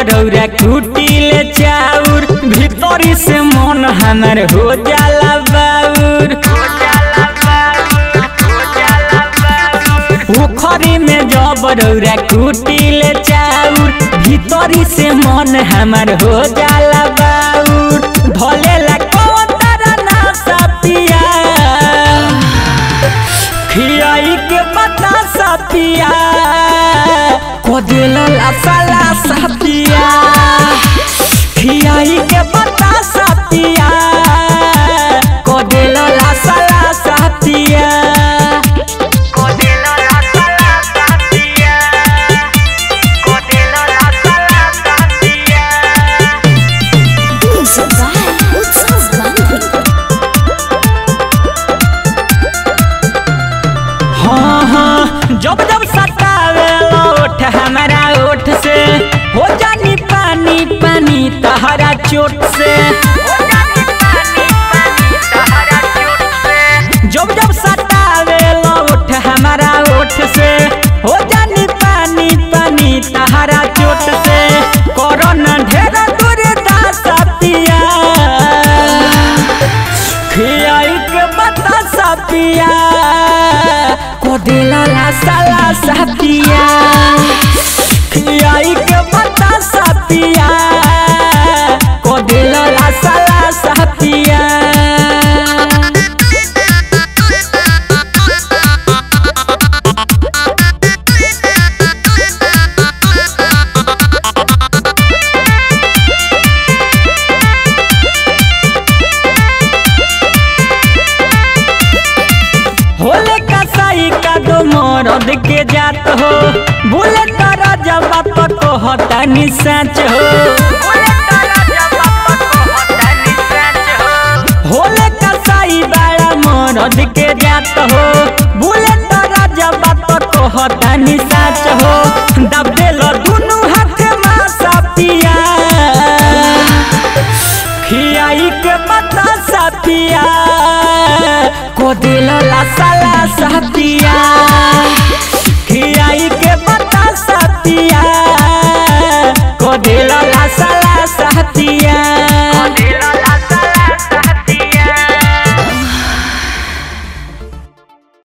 रौरा कुटिले चाउर भीतरी से मन हमर हो जाला बाउर पोखरी में जब रौरा कुटिले चाउर भीतरी से मन हमर हो जाला बाउर धलेला कौन तारा ना सपिया खियाई के पता सपिया को दिलला साला सपिया खियाई के पता सपिया को दिलला साला सपिया Music by Utsav Gandhi. हाँ हाँ जब जब सतावे ओठ हमारा ओठ से हो जानी पानी पानी तहरा चोट से जब जब सतावे ओठ हमारा ओठ से हो जानी पानी पानी तहरा चोट से कोरोना ढेर दूर दास पिया खियाई के बता सपिया को दिला साला सपिया खियाई के बता सपिया को दिला साला सपिया होले कसाई का दो मरद के जात हो बोले तारा जब बाप को हता नि सच हो होले कसाई बड़ा मरद के जात हो बोले तारा जब बाप को हता नि सच हो दब देलो दुनु हाथ में सपिया खियाई के पता सपिया को दिलला साला सपिया